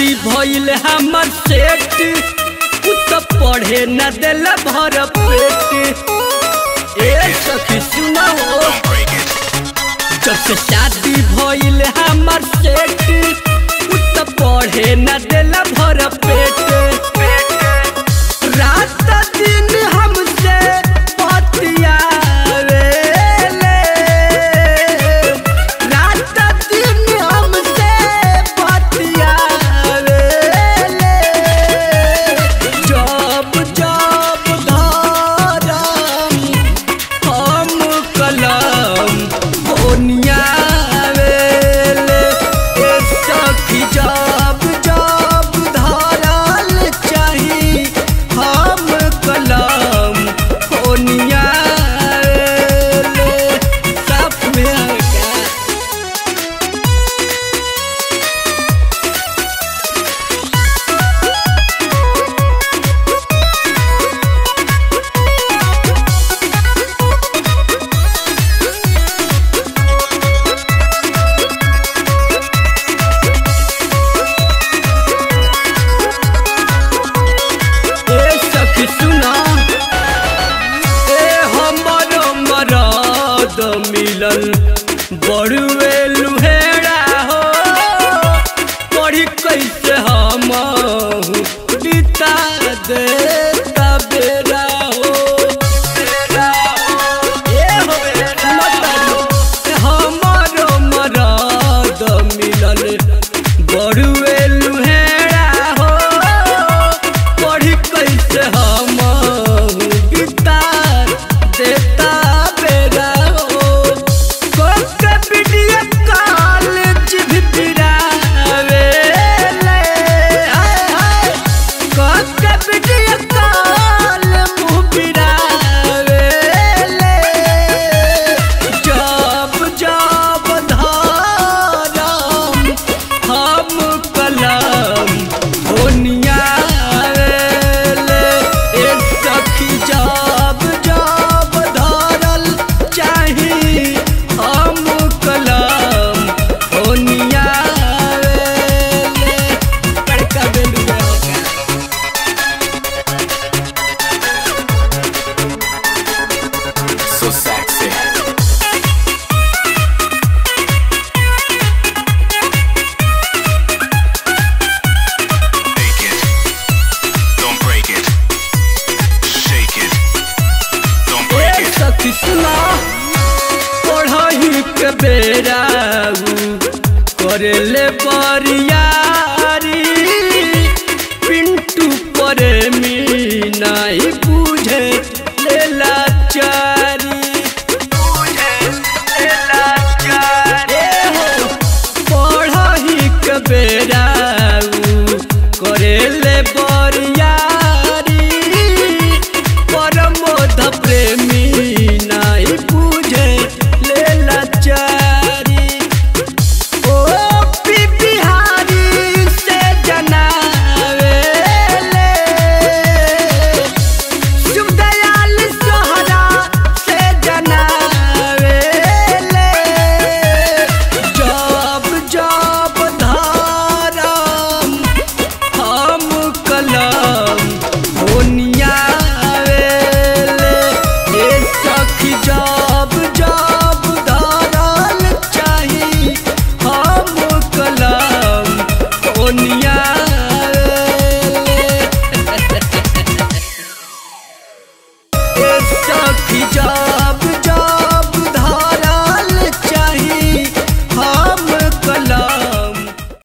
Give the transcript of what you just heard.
शादी भइल हमर सेठ उ त पढ़े न दिल भर पेट ए सखी सुना हो Don't break it. जब से शादी भइल हमर सेठ उ त पढ़े न दिल भर पेट रात दिन हमसे बतियावेले रात दिन हमसे बतियावेले जब जब धरम हम कलम ओनियावेले ए सखी जब जब धरल चाही हम कलम ओनियावेले साफ में आगा ए सखी सुना ए हमर मरद मिलल बड़ुए लुहेड़ा हो पढ़ी कैसे हम बिता दे बेरा हो ए हो मत हमर मरद मिलल बड़ुए लुहेड़ा हो पढ़ी कैसे हम बिता देता बेरा हो कोके वीडियो कॉलेज भी पिरावे ले हाय हाय कोके वीडियो कॉल मुँह पिरावे ले जब जब धरम हम कलम होनियावेले ए सखी जब जब धरल चाही हम कलम होनियावेले बड़का बेलुआ होगा So sexy. Take it. Don't break it. Shake it. Don't break A it. सखी सुना पढ़ही के बेरा करेले बरियारी पिंटू परे